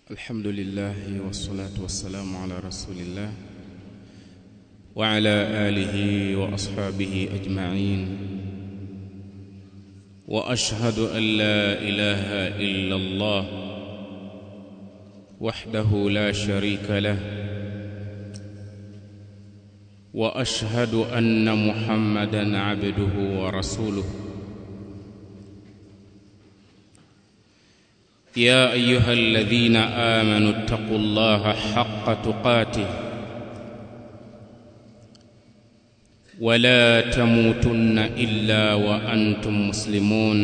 الحمد لله والصلاة والسلام على رسول الله وعلى آله وأصحابه أجمعين وأشهد أن لا إله إلا الله وحده لا شريك له وأشهد أن محمدا عبده ورسوله يا ايها الذين امنوا اتقوا الله حق تقاته ولا تموتن الا وانتم مسلمون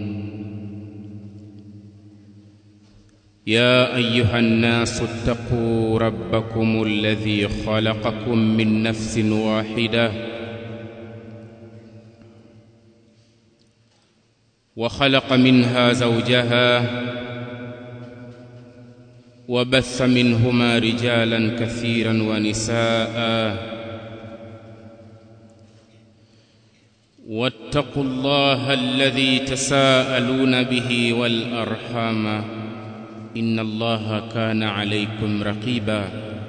يا ايها الناس اتقوا ربكم الذي خلقكم من نفس واحده وخلق منها زوجها وبث منهما رجالا كثيرا ونساء واتقوا الله الذي تساءلون به والارحام ان الله كان عليكم رقيبا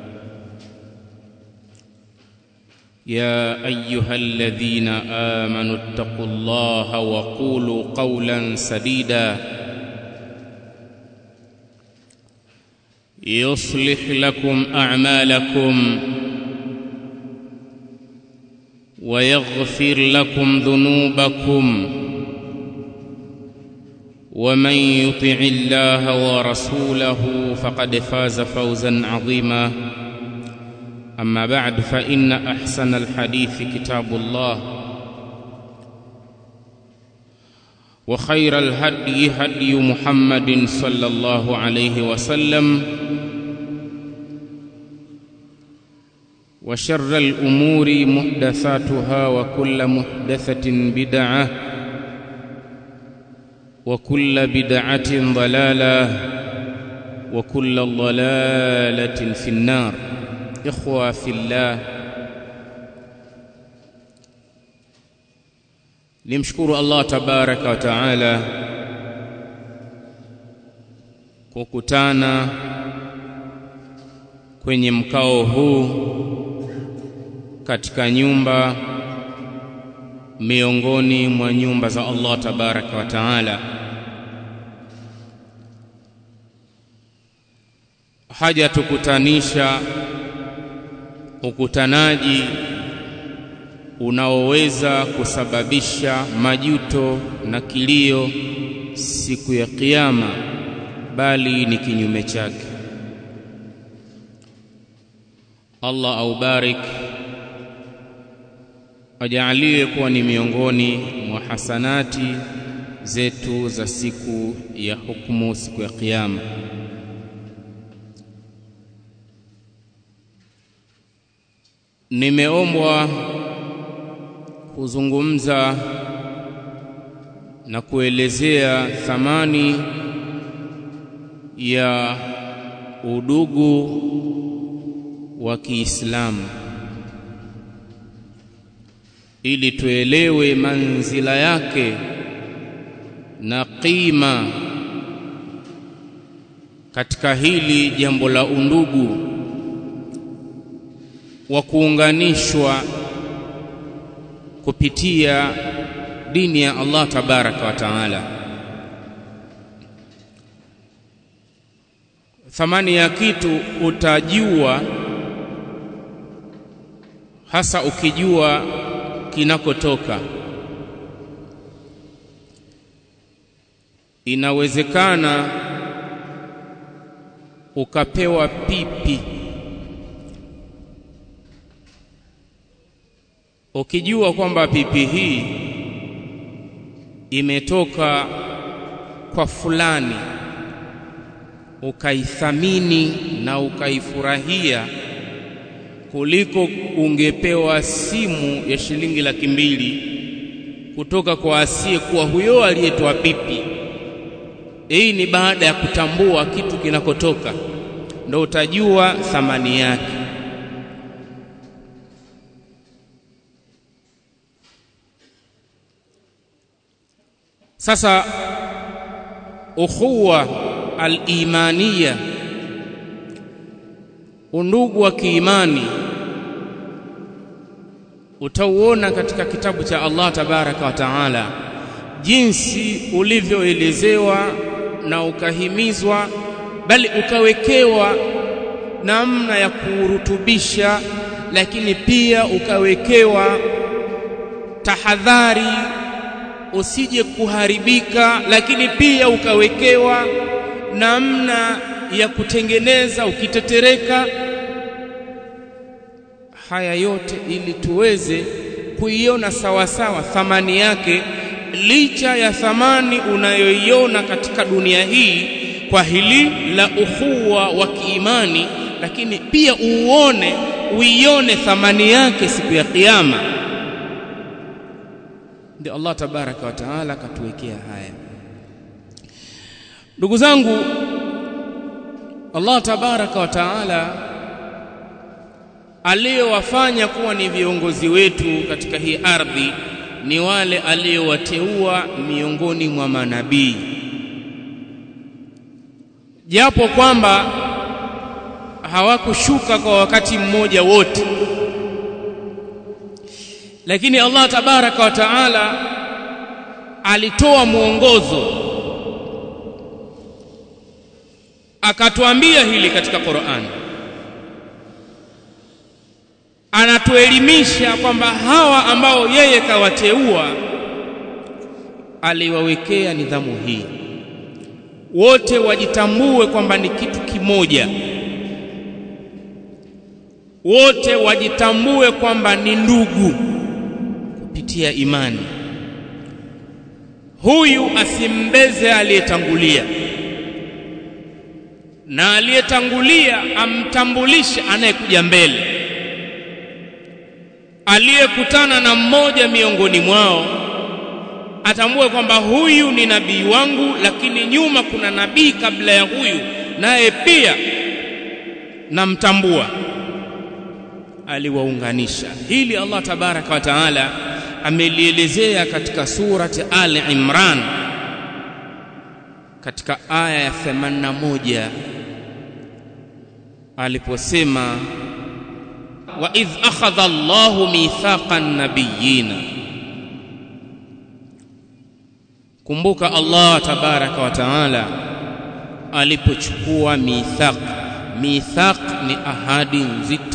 يا ايها الذين امنوا اتقوا الله وقولوا قولا سديدا يصلح لكم اعمالكم ويغفر لكم ذنوبكم ومن يطع الله ورسوله فقد فاز فوزا عظيما اما بعد فان احسن الحديث كتاب الله وخير الهدي هدي محمد صلى الله عليه وسلم وشر الامور محدثاتها وكل محدثه بدعه وكل بدعه ضلاله وكل ضلاله في النار اخوه في الله nimshukuru Allah tabaraka wa taala kukutana kwenye mkao huu katika nyumba miongoni mwa nyumba za Allah tabaraka wa taala haja tukutanisha ukutanaji unaoweza kusababisha majuto na kilio siku ya kiyama bali ni kinyume chake Allah aubarik ajaaliwe kuwa ni miongoni mwa hasanati zetu za siku ya hukumu siku ya kiyama nimeombwa kuzungumza na kuelezea thamani ya udugu wa Kiislamu ili tuelewe manzila yake na qima katika hili jambo la undugu wa kuunganishwa kupitia dini ya Allah tabaraka wa taala. Thamani ya kitu utajua hasa ukijua kinakotoka. Inawezekana ukapewa pipi ukijua kwamba pipi hii imetoka kwa fulani ukaithamini na ukaifurahia kuliko ungepewa simu ya shilingi laki mbili kutoka kwa asiyekuwa huyo aliyetoa pipi. Hii ni baada ya kutambua kitu kinakotoka, ndo utajua thamani yake. Sasa ukhuwa al-imaniya undugu wa kiimani utauona katika kitabu cha Allah tabaraka wa taala jinsi ulivyoelezewa na ukahimizwa bali ukawekewa namna ya kurutubisha lakini pia ukawekewa tahadhari usije kuharibika lakini pia ukawekewa namna ya kutengeneza ukitetereka haya yote ili tuweze kuiona sawasawa thamani yake licha ya thamani unayoiona katika dunia hii kwa hili la ukhuwa wa kiimani lakini pia uone uione thamani yake siku ya kiyama ndio Allah tabaraka wa taala katuwekea haya ndugu zangu Allah tabaraka wa taala aliyowafanya kuwa ni viongozi wetu katika hii ardhi ni wale aliyowateua miongoni mwa manabii japo kwamba hawakushuka kwa wakati mmoja wote lakini Allah tabaraka wa taala alitoa mwongozo akatuambia hili katika Qur'an anatuelimisha kwamba hawa ambao yeye kawateua aliwawekea nidhamu hii wote wajitambue kwamba ni kitu kimoja wote wajitambue kwamba ni ndugu kupitia imani huyu asimbeze aliyetangulia na aliyetangulia amtambulishe anayekuja mbele aliyekutana na mmoja miongoni mwao atambue kwamba huyu ni nabii wangu lakini nyuma kuna nabii kabla ya huyu naye pia namtambua aliwaunganisha hili Allah tabaraka wa taala amelielezea katika surati Ali Imran katika aya ya 81 aliposema wa idh akhadha Allahu mithaqan nabiyina kumbuka Allah tabaraka wa taala alipochukua mithaq mithaq ni ahadi nzito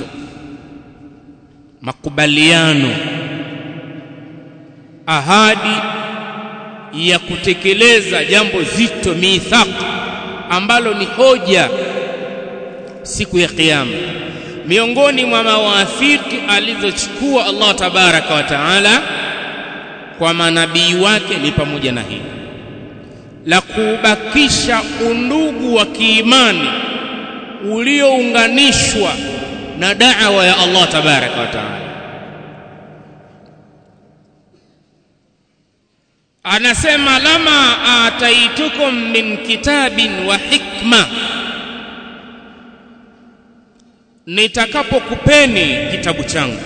makubaliano ahadi ya kutekeleza jambo zito mithaq ambalo ni hoja siku ya kiyama miongoni mwa mawafiki alizochukua Allah tabaraka wa taala kwa manabii wake ni pamoja na hili la kubakisha undugu wa kiimani uliounganishwa na da'wa ya Allah tabaraka wa taala anasema lama ataitukum min kitabin wa hikma nitakapokupeni kitabu changu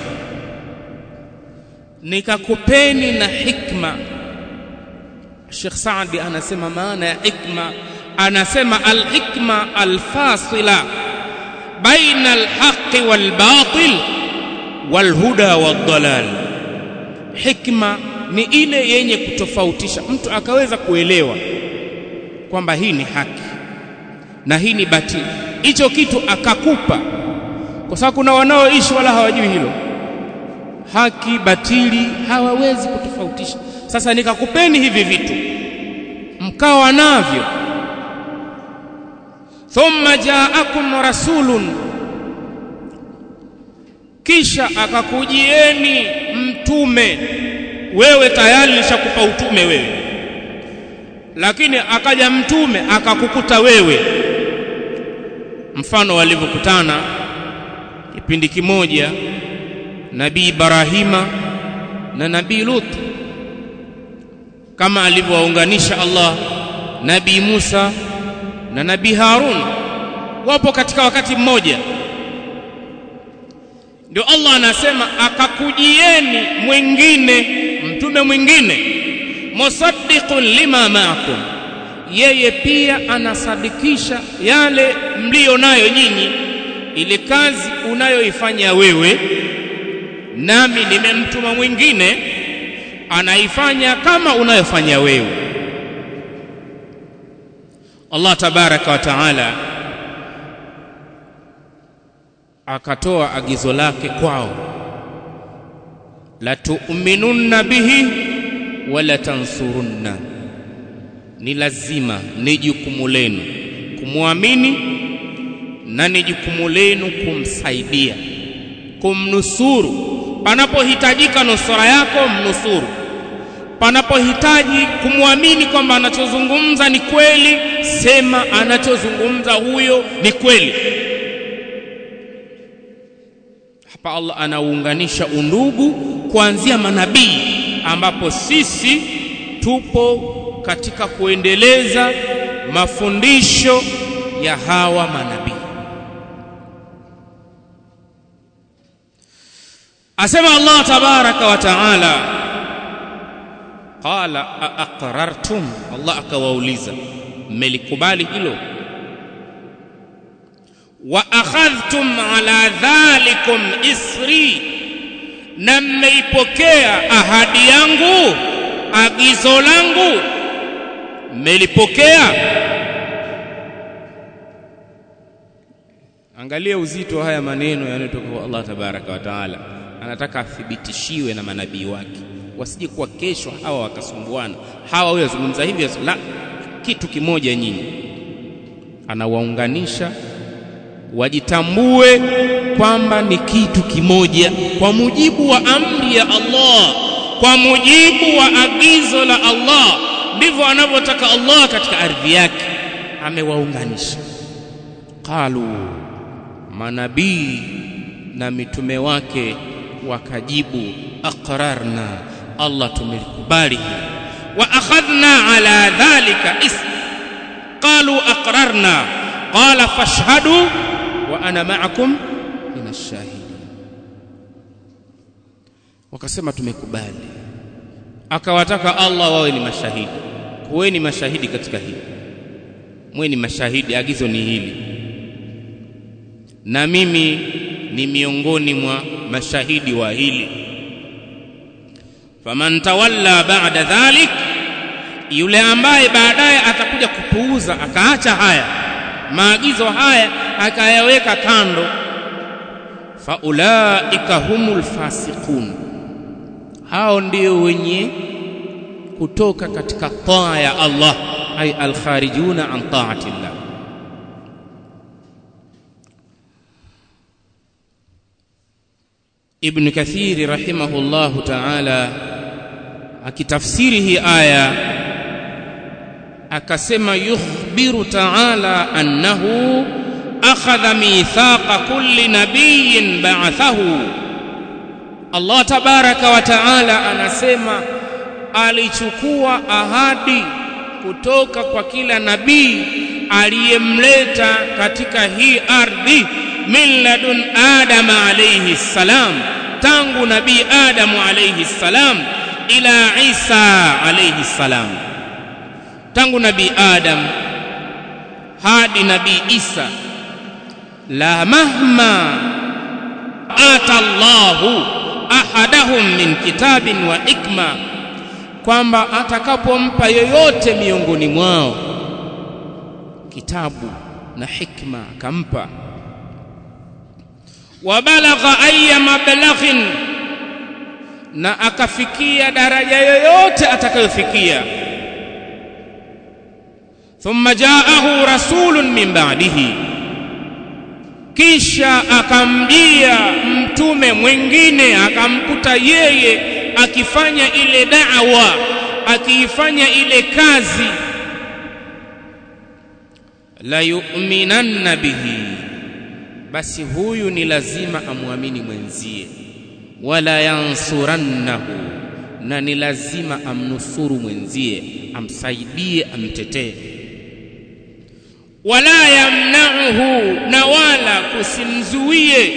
nikakupeni na hikma Sheikh Saadi anasema maana ya hikma anasema al-hikma al-fasila baina al-haqqi wal-batil wal-huda wad-dalal hikma ni ile yenye kutofautisha mtu akaweza kuelewa kwamba hii ni haki na hii ni batili hicho kitu akakupa kwa sababu kuna wanaoishi wala hawajui hilo haki batili hawawezi kutofautisha sasa nikakupeni hivi vitu mkawa navyo thumma jaakum rasulun kisha akakujieni mtume wewe tayari nishakupa utume wewe lakini akaja mtume akakukuta wewe mfano walivyokutana kipindi kimoja nabii Ibrahima na nabii Lut kama alivyowaunganisha Allah nabii Musa na nabii Harun wapo katika wakati mmoja ndio Allah anasema akakujieni mwingine mtume mwingine musaddiqun lima ma'akum yeye pia anasadikisha yale mlio nayo nyinyi ile kazi unayoifanya wewe nami nimemtuma mwingine anaifanya kama unayofanya wewe Allah tabaraka wa taala akatoa agizo lake kwao la tu'minunna bihi wala tansurunna ni lazima ni jukumu lenu kumwamini na ni jukumu lenu kumsaidia kumnusuru panapohitajika nusura yako mnusuru panapohitaji kumwamini kwamba anachozungumza ni kweli sema anachozungumza huyo ni kweli hapa Allah anaunganisha undugu kuanzia manabii ambapo sisi tupo katika kuendeleza mafundisho ya hawa manabii asema Allah tabaraka wa taala qala aqrartum Allah akawauliza mmelikubali hilo wa akhadhtum ala dhalikum isri na mmeipokea ahadi yangu agizo langu mmelipokea angalia uzito wa haya maneno yanayotoka kwa Allah tabaraka wa taala anataka athibitishiwe na manabii wake wasije kuwa kesho hawa wakasumbuana hawa huyo azungumza hivi la kitu kimoja nyinyi anawaunganisha wajitambue kwamba ni kitu kimoja kwa mujibu wa amri ya Allah kwa mujibu wa agizo la Allah ndivyo anavyotaka Allah katika ardhi yake amewaunganisha qalu manabii na mitume wake wakajibu aqrarna Allah tumelikubali wa akhadhna ala dhalika ism qalu aqrarna qala fashhadu wa ana ma'akum min ash-shahidin wakasema tumekubali akawataka Allah wawe ni mashahidi kuweni mashahidi katika hili mwe ni mashahidi agizo ni hili na mimi ni miongoni mwa mashahidi wa hili faman tawalla ba'da dhalik yule ambaye baadaye atakuja kupuuza akaacha haya maagizo haya akayaweka kando faulaika humul fasiqun hao ndio wenye kutoka katika taa ya Allah ay alkharijuna an taati Allah Ibn Kathir rahimahullahu ta'ala akitafsiri hii aya akasema yukhbiru ta'ala annahu akhadha mithaqa kulli nabiyyin ba'athahu Allah tabaraka wa ta'ala anasema alichukua ahadi kutoka kwa kila nabii aliyemleta katika hii ardhi min ladun adama alayhi salam tangu nabii adamu alayhi salam ila isa alayhi salam tangu nabii adam hadi nabii isa la mahma ata Allahu ahadahum min kitabin wa hikma kwamba atakapompa yoyote miongoni mwao kitabu na hikma akampa wabalagha ayya mablaghin na akafikia daraja yoyote atakayofikia thumma jaahu rasulun min ba'dihi kisha akamjia mtume mwingine akamkuta yeye akifanya ile da'wa akiifanya ile kazi la yu'minanna bihi basi huyu ni lazima amwamini mwenzie wala yansurannahu na ni lazima amnusuru mwenzie amsaidie amtetee wala yamna'uhu na wala kusimzuie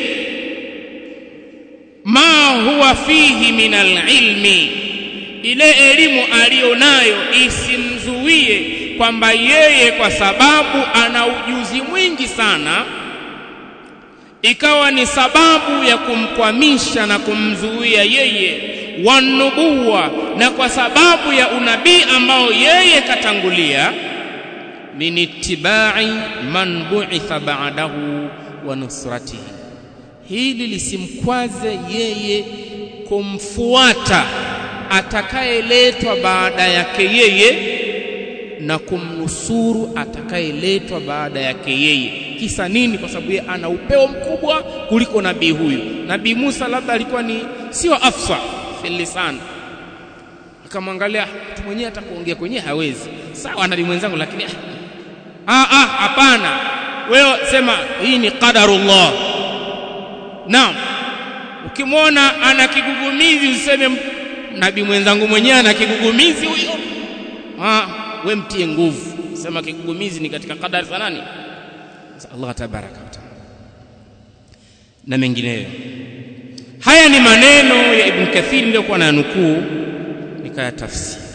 ma huwa fihi min alilmi ile elimu aliyonayo isimzuie kwamba yeye kwa sababu ana ujuzi mwingi sana ikawa ni sababu ya kumkwamisha na kumzuia yeye wanubuwa na kwa sababu ya unabii ambao yeye katangulia min ittibai man bu'itha ba'dahu wa nusratihi hili lisimkwaze yeye kumfuata atakayeletwa baada yake yeye na kumnusuru atakayeletwa baada yake yeye kisa nini kwa sababu yeye ana upeo mkubwa kuliko nabii huyu nabii Musa labda alikuwa ni sio afsa fil lisan akamwangalia mtu mwenyewe hata kuongea kwenyewe hawezi sawa nabii mwenzangu lakini ah ah hapana wewe sema hii ni qadarullah naam ukimwona ana kigugumizi useme nabii mwenzangu mwenyewe ana kigugumizi huyo ah we mtie nguvu sema kigugumizi ni katika kadari za nani Allah tabaraka wa taala na mengineyo haya ni maneno ya Ibn Kathir niliyokuwa na nukuu nikayatafsiri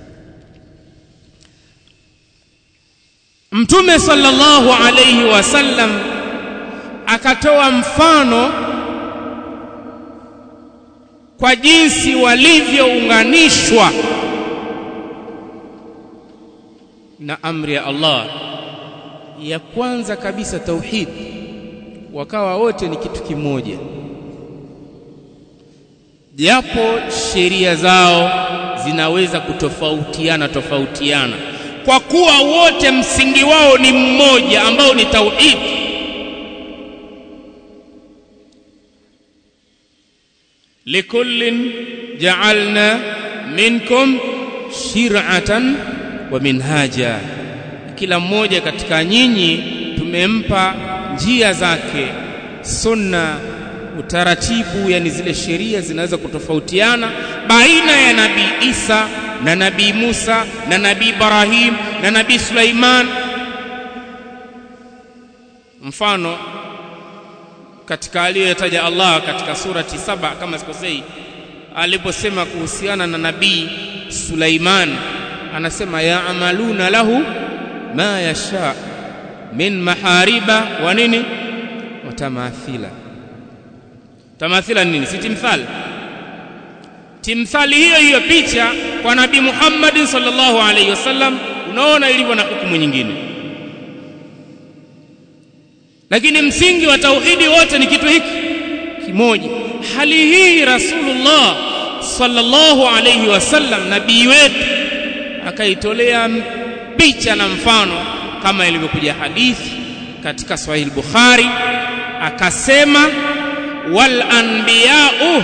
Mtume sallallahu alayhi wasallam akatoa mfano kwa jinsi walivyounganishwa na amri ya Allah ya kwanza kabisa tauhid wakawa wote ni kitu kimoja japo sheria zao zinaweza kutofautiana tofautiana kwa kuwa wote msingi wao ni mmoja ambao ni tauhid likullin ja'alna minkum shir'atan wa minhaja kila mmoja katika nyinyi tumempa njia zake sunna utaratibu yani zile sheria zinaweza kutofautiana baina ya nabii Isa na nabii Musa na nabii Ibrahim na nabii Sulaiman mfano katika aliyotaja Allah katika surati saba kama sikosei aliposema kuhusiana na nabii Sulaiman anasema yaamaluna lahu ma yasha min mahariba wa nini wa tamathila tamathila nini si timthal timthali hiyo hiyo picha kwa nabii Muhammad sallallahu alaihi wasallam unaona ilivyo na hukumu nyingine lakini msingi wa tauhidi wote ni kitu hiki kimoja hali hii rasulullah sallallahu alaihi wasallam nabii wetu akaitolea picha na mfano kama ilivyokuja hadithi katika Sahih Bukhari akasema wal anbiya'u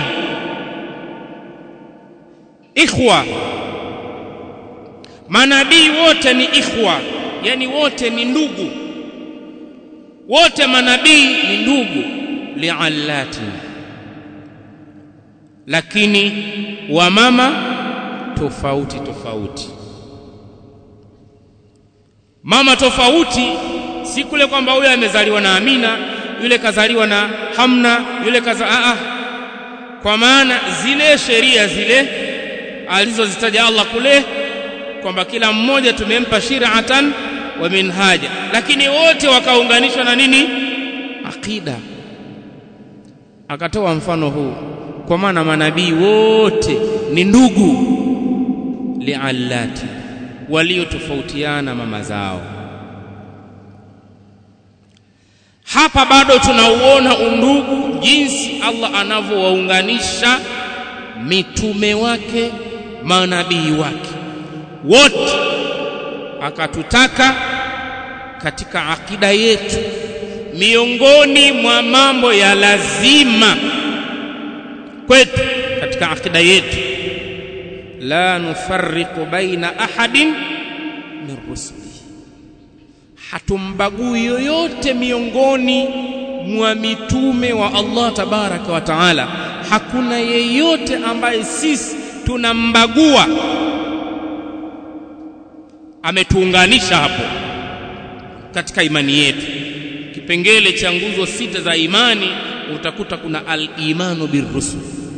ikhwa manabii wote ni ikhwa yani wote ni ndugu wote manabii ni ndugu liallati lakini wa mama tofauti tofauti mama tofauti si kule kwamba huyo amezaliwa na Amina yule kazaliwa na Hamna yule kaza a a kwa maana zile sheria zile alizozitaja Allah kule kwamba kila mmoja tumempa shir'atan wa minhaja lakini wote wakaunganishwa na nini akida akatoa mfano huu kwa maana manabii wote ni ndugu liallati waliotofautiana mama zao hapa bado tunauona undugu jinsi Allah anavyowaunganisha mitume wake manabii wake wote akatutaka katika akida yetu miongoni mwa mambo ya lazima kwetu katika akida yetu la nufarriqu baina ahadin min rusuli hatumbagui yoyote miongoni mwa mitume wa Allah tabaraka wa taala hakuna yeyote ambaye sisi tunambagua ametuunganisha hapo katika imani yetu kipengele cha nguzo sita za imani utakuta kuna al-imanu birrusul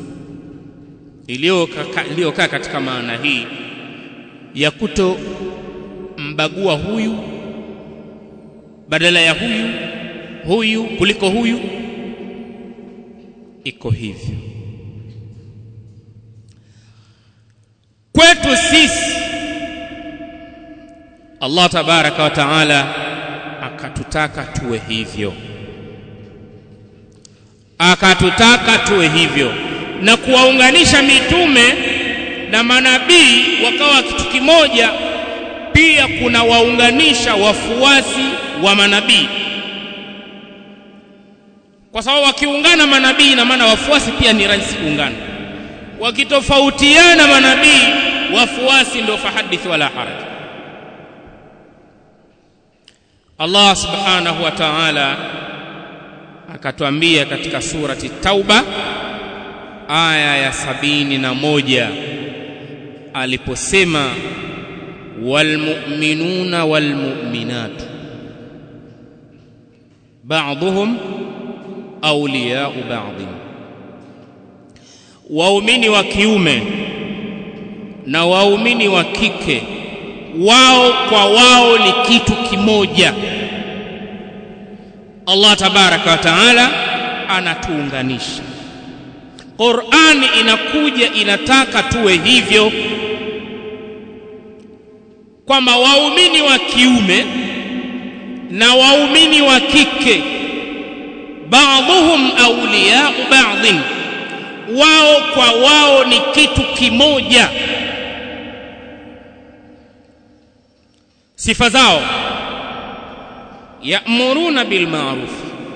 iliyokaa katika maana hii ya kuto mbagua huyu badala ya huyu huyu kuliko huyu iko hivyo kwetu sisi Allah tabaraka wa taala akatutaka tuwe hivyo akatutaka tuwe hivyo na kuwaunganisha mitume na manabii wakawa kitu kimoja pia kuna waunganisha wafuasi wa manabii kwa sababu wakiungana manabii na maana wafuasi pia ni rahisi kuungana wakitofautiana manabii wafuasi ndio fahadith wala haraj Allah subhanahu wa ta'ala akatuambia katika surati Tauba aya ya sabini na moja aliposema walmu'minuna walmu'minatu ba'dhum awliya'u ba'dhin waumini wa kiume na waumini wa kike wao kwa wao ni kitu kimoja Allah tabaraka wa taala anatuunganisha Qur'ani inakuja inataka tuwe hivyo kwamba waumini wa kiume na waumini wa kike ba'dhum awliya'u ba'dhin wao kwa wao ni kitu kimoja sifa zao ya'muruna bil ma'ruf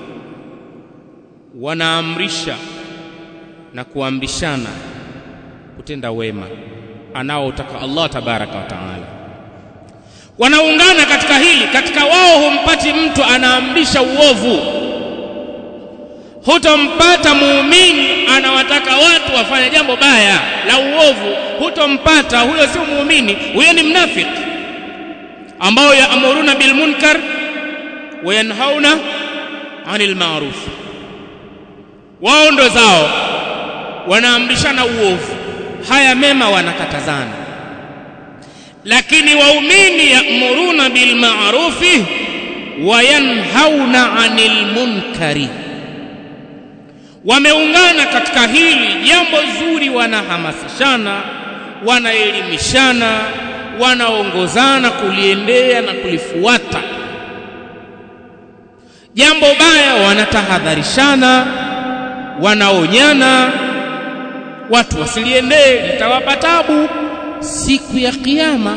wanaamrisha na kuamrishana kutenda wema anaotaka Allah tabaraka wa taala wanaungana katika hili katika wao humpati mtu anaamrisha uovu hutompata muumini anawataka watu wafanye jambo baya la uovu hutompata huyo sio muumini huyo ni mnafiki ambao yaamuruna bil munkar wa yanhauna anil ma'ruf wao ndo zao wanaamrishana uovu haya mema wanakatazana lakini waumini ya'muruna bil ma'rufi wa yanhauna 'anil munkari wameungana katika hili jambo zuri wanahamasishana wanaelimishana wanaongozana kuliendea na kulifuata jambo baya wanatahadharishana wanaonyana watu wasiliendee litawapa tabu siku ya kiyama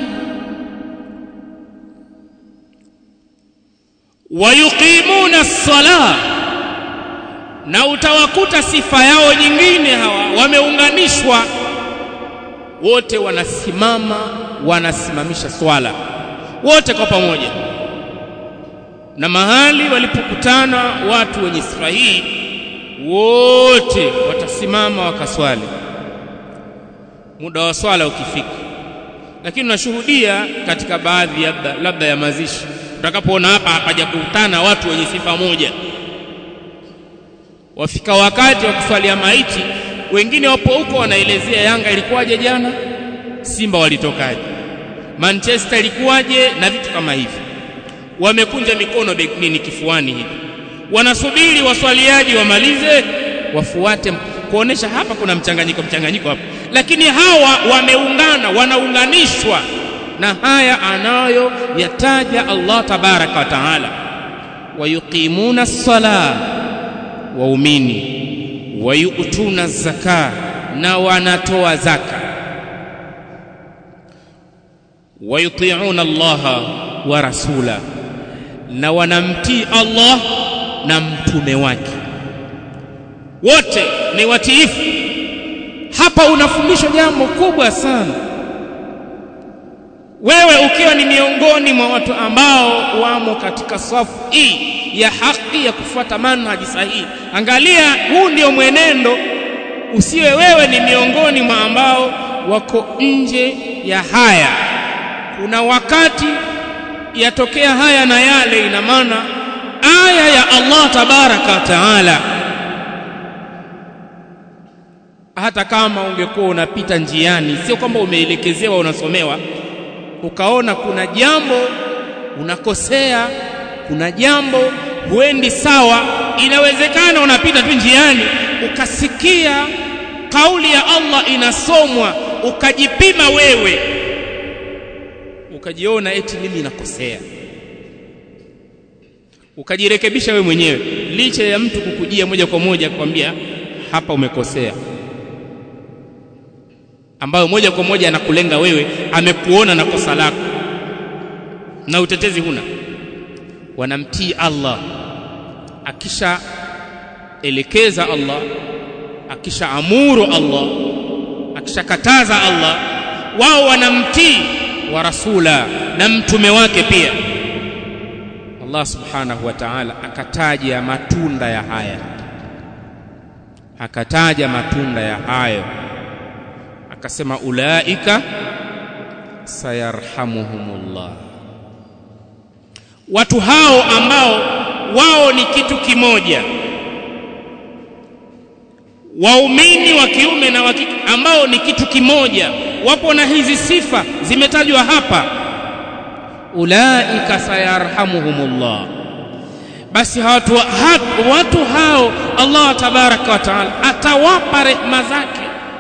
wayuqimuna as-salah na utawakuta sifa yao nyingine hawa wameunganishwa wote wanasimama wanasimamisha swala wote kwa pamoja na mahali walipokutana watu wenye sifa hii wote watasimama wakaswali muda wa swala ukifika lakini unashuhudia katika baadhi labda, labda ya mazishi utakapoona hapa hapajakutana watu wenye sifa moja wafika wakati wa kuswalia maiti wengine wapo huko wanaelezea Yanga ilikuwaje jana Simba walitokaje Manchester ilikuwaje na vitu kama hivi wamekunja mikono nini kifuani hivi wanasubiri waswaliaji wamalize wafuate kuonesha hapa kuna mchanganyiko mchanganyiko hapa lakini hawa wameungana wanaunganishwa na haya anayo yataja Allah tabaraka wa taala wayuqimuna as-salah waumini wayutuna zaka na wanatoa zaka wayuti'una Allah wa rasula na wanamtii Allah na mtume wake wote ni watiifu hapa unafundishwa jambo kubwa sana wewe ukiwa ni miongoni mwa watu ambao wamo katika safu hii ya haki ya kufuata manhaji sahihi angalia huu ndio mwenendo usiwe wewe ni miongoni mwa ambao wako nje ya haya kuna wakati yatokea haya na yale ina maana aya ya Allah tabaraka wa taala hata kama ungekuwa unapita njiani sio kwamba umeelekezewa unasomewa ukaona kuna jambo unakosea kuna jambo huendi sawa inawezekana unapita tu njiani ukasikia kauli ya Allah inasomwa ukajipima wewe ukajiona eti mimi nakosea ukajirekebisha wewe mwenyewe licha ya mtu kukujia moja kwa moja kwambia hapa umekosea ambayo moja kwa moja anakulenga wewe amekuona na kosa lako na utetezi huna wanamtii Allah akisha elekeza Allah akisha amuru Allah akishakataza Allah wao wanamtii wa rasula na mtume wake pia Allah subhanahu wa ta'ala akataja matunda ya haya akataja matunda ya hayo akasema ulaika sayarhamuhumullah watu hao ambao wao ni kitu kimoja waumini wa kiume na wa kike ambao ni kitu kimoja wapo na hizi sifa zimetajwa hapa ulaika sayarhamuhumullah basi watu, watu hao Allah tabaraka wa taala atawapa rehema zake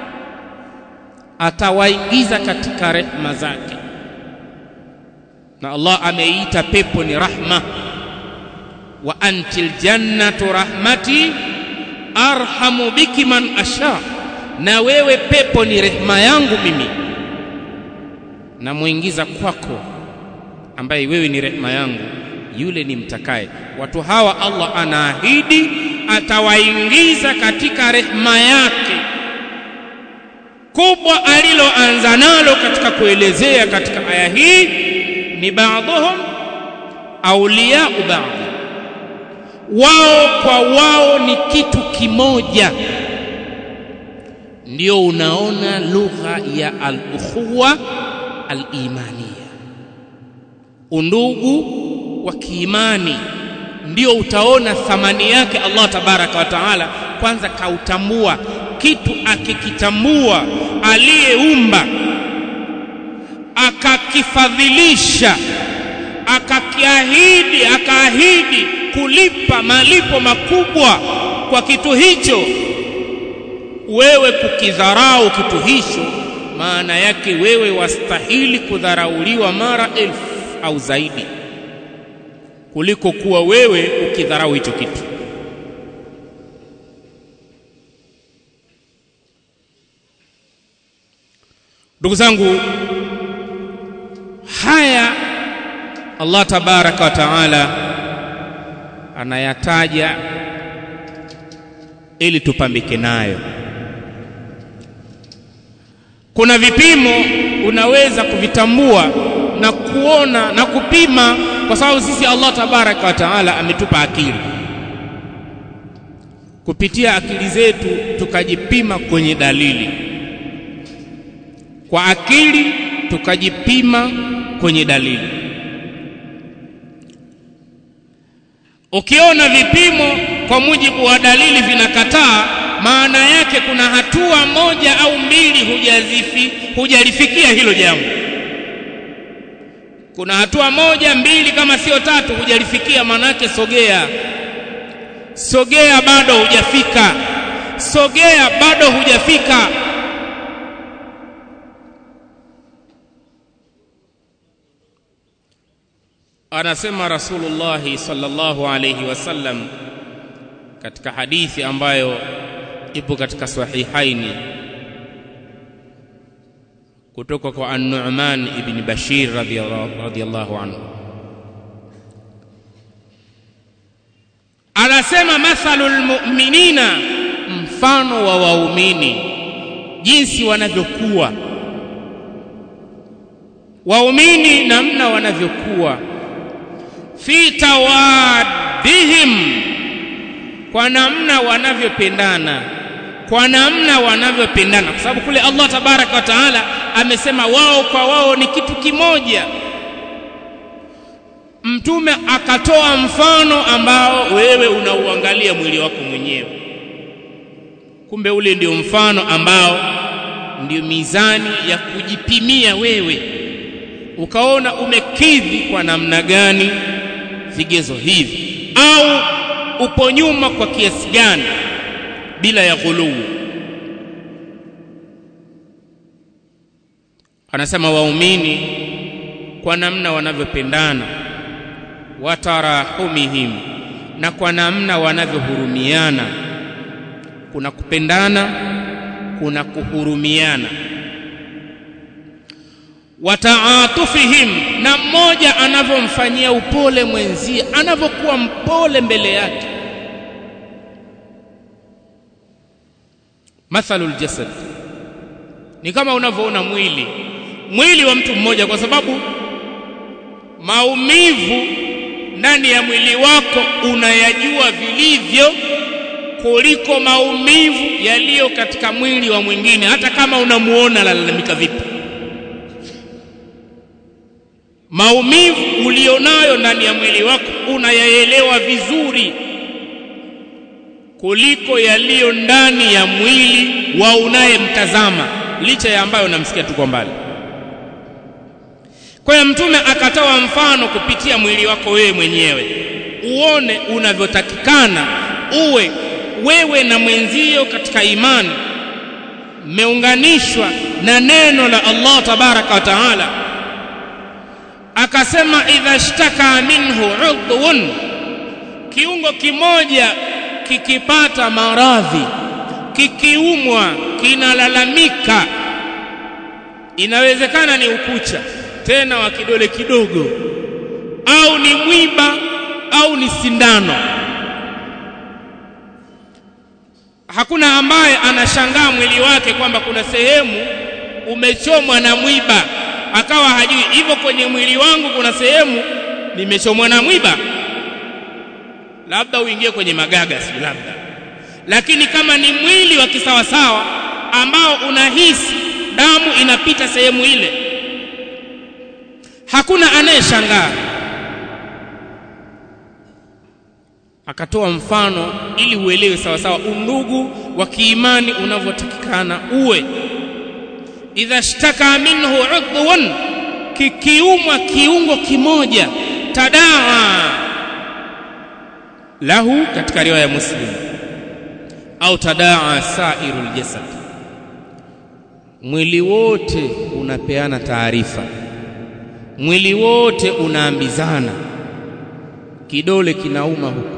atawaingiza katika rehema zake na Allah ameita pepo ni rahma wa antil jannatu rahmati arhamu biki man asha na wewe pepo ni rehema yangu mimi namuingiza kwako ambaye wewe ni rehema yangu yule ni mtakaye watu hawa Allah anaahidi atawaingiza katika rehema yake kubwa aliloanza nalo katika kuelezea katika aya hii ni baadhuhum auliyau baadhi wao kwa wao ni kitu kimoja ndio unaona lugha ya al-ukhuwa al-imaniya undugu wa kiimani ndio utaona thamani yake Allah tabaraka wa taala kwanza kautambua kitu akikitambua aliyeumba akakifadhilisha akakiahidi akaahidi kulipa malipo makubwa kwa kitu hicho wewe kukidharau kitu hicho maana yake wewe wastahili kudharauliwa mara elfu au zaidi kuliko kuwa wewe ukidharau hicho kitu ndugu zangu haya Allah tabaraka wa taala anayataja ili tupambike nayo kuna vipimo unaweza kuvitambua na kuona na kupima kwa sababu sisi Allah tabaraka wa taala ametupa akili kupitia akili zetu tukajipima kwenye dalili kwa akili tukajipima kwenye dalili ukiona vipimo kwa mujibu wa dalili vinakataa maana yake kuna hatua moja au mbili hujazifi hujalifikia hilo jambo kuna hatua moja mbili kama sio tatu hujalifikia maana yake sogea sogea bado hujafika sogea bado hujafika anasema Rasulullah sallallahu alayhi wasallam katika hadithi ambayo ipo katika sahihaini kutoka kwa An-Nu'man ibn Bashir radhiyallahu anhu anasema mathalul mu'minina mfano wa waumini jinsi wanavyokuwa waumini namna wanavyokuwa fi tawaddihim kwa namna wanavyopendana kwa namna wanavyopendana kwa sababu kule Allah tabaraka wa taala amesema wao kwa wao ni kitu kimoja mtume akatoa mfano ambao wewe unauangalia mwili wako mwenyewe kumbe ule ndio mfano ambao ndio mizani ya kujipimia wewe ukaona umekidhi kwa namna gani vigezo hivi au upo nyuma kwa kiasi gani bila ya ghuluu anasema waumini kwa namna wanavyopendana watarahumihim na kwa namna wanavyohurumiana kuna kupendana kuna kuhurumiana wataatufihim na mmoja anavyomfanyia upole mwenzie anavyokuwa mpole mbele yake mathalul jasad ni kama unavyoona mwili mwili wa mtu mmoja kwa sababu maumivu ndani ya mwili wako unayajua vilivyo kuliko maumivu yaliyo katika mwili wa mwingine hata kama unamuona lalamika vipi maumivu ulionayo ndani ya mwili wako unayaelewa vizuri kuliko yaliyo ndani ya mwili wa unayemtazama licha ya ambayo unamsikia tu kwa mbali kwa hiyo mtume akatoa mfano kupitia mwili wako wewe mwenyewe uone unavyotakikana uwe wewe na mwenzio katika imani mmeunganishwa na neno la Allah tabaraka wa taala akasema idha shtaka minhu udhun kiungo kimoja kikipata maradhi kikiumwa kinalalamika inawezekana ni ukucha tena wa kidole kidogo au ni mwiba au ni sindano hakuna ambaye anashangaa mwili wake kwamba kuna sehemu umechomwa na mwiba akawa hajui hivyo kwenye mwili wangu kuna sehemu nimechomwa na mwiba labda uingie kwenye magaga si labda lakini kama ni mwili wa kisawasawa ambao unahisi damu inapita sehemu ile hakuna anayeshangaa akatoa mfano ili uelewe sawa sawa undugu wa kiimani unavyotakikana uwe idha shtaka minhu udhun kikiumwa kiungo kimoja tadaa lahu katika riwaya muslim au tadaa sairul jasad mwili wote unapeana taarifa mwili wote unaambizana kidole kinauma huko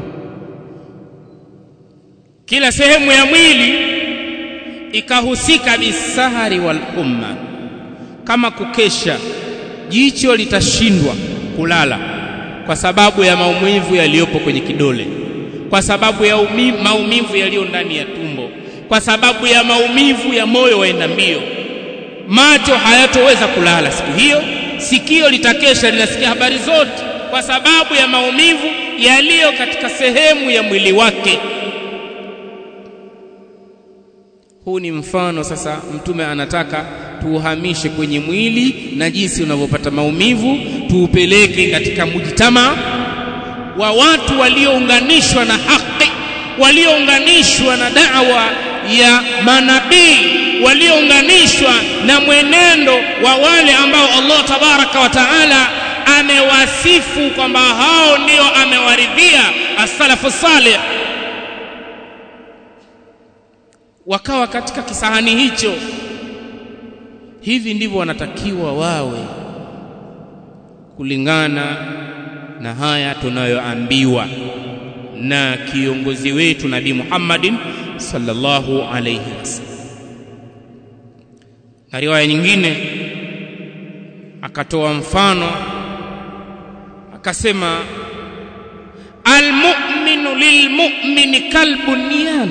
kila sehemu ya mwili ikahusika bisahari wal umma kama kukesha jicho litashindwa kulala kwa sababu ya maumivu yaliyopo kwenye kidole kwa sababu ya umi, maumivu yaliyo ndani ya tumbo kwa sababu ya maumivu ya moyo waenda mbio macho hayatoweza kulala siku hiyo sikio litakesha linasikia habari zote kwa sababu ya maumivu yaliyo katika sehemu ya mwili wake huu ni mfano sasa mtume anataka tuuhamishe kwenye mwili na jinsi unavyopata maumivu tuupeleke katika mujtama wa watu waliounganishwa na haki waliounganishwa na da'wa ya manabii waliounganishwa na mwenendo wa wale ambao Allah tabaraka wa taala amewasifu kwamba hao ndio amewaridhia as-salafu salih wakawa katika kisahani hicho hivi ndivyo wanatakiwa wawe kulingana na haya tunayoambiwa na kiongozi wetu Nabii Muhammadin sallallahu alayhi wasallam na riwaya nyingine akatoa mfano akasema almu'minu lilmu'mini kalbunyan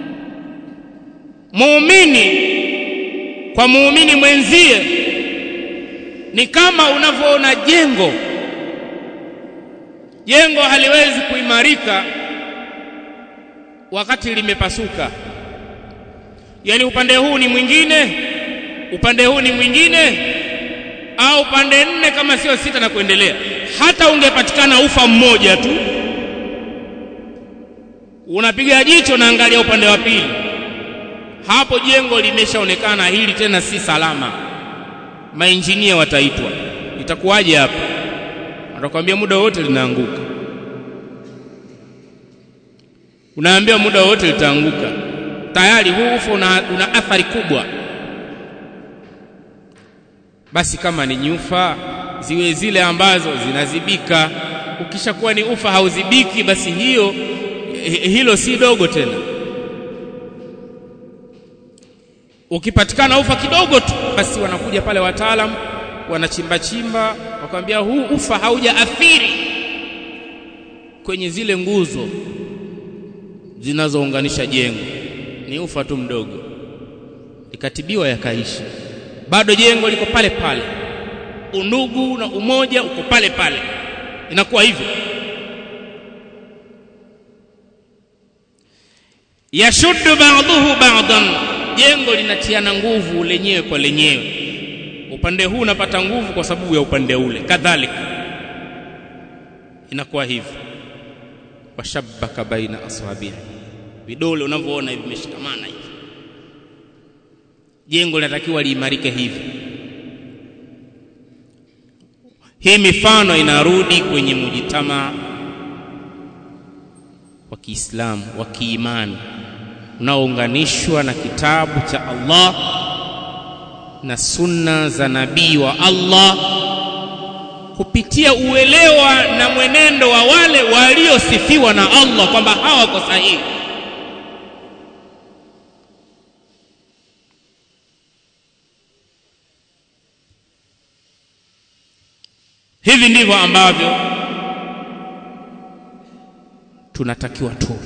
muumini kwa muumini mwenzie ni kama unavyoona jengo jengo haliwezi kuimarika wakati limepasuka yani upande huu ni mwingine upande huu ni mwingine au pande nne kama sio sita na kuendelea hata ungepatikana ufa mmoja tu unapiga jicho na angalia upande wa pili hapo jengo limeshaonekana hili tena si salama mainjinia wataitwa itakuwaje hapa atakwambia muda wote linaanguka unaambia muda wote litaanguka tayari huu ufa una, una athari kubwa basi kama ni nyufa ziwe zile ambazo zinazibika ukishakuwa ni ufa hauzibiki basi hiyo hilo si dogo tena ukipatikana ufa kidogo tu basi wanakuja pale wataalam wanachimba chimba wakwambia huu ufa haujaathiri kwenye zile nguzo zinazounganisha jengo ni ufa tu mdogo ikatibiwa yakaishi bado jengo liko pale pale undugu na umoja uko pale pale inakuwa hivyo yashuddu ba'dhuhu ba'dan jengo linatiana nguvu lenyewe kwa lenyewe upande huu unapata nguvu kwa sababu ya upande ule kadhalika inakuwa hivyo washabbaka baina aswabihi vidole unavyoona hivi vimeshikamana hivi jengo linatakiwa liimarike hivi hii mifano inarudi kwenye mujitama wa Kiislamu wa kiimani unaounganishwa na kitabu cha Allah na sunna za nabii wa Allah kupitia uelewa na mwenendo wa wale waliosifiwa na Allah kwamba hawa wako sahihi hivi ndivyo ambavyo tunatakiwa tu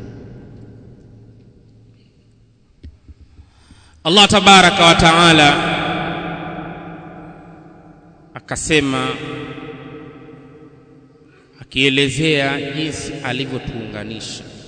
Allah tabaraka wa taala akasema akielezea jinsi alivyotuunganisha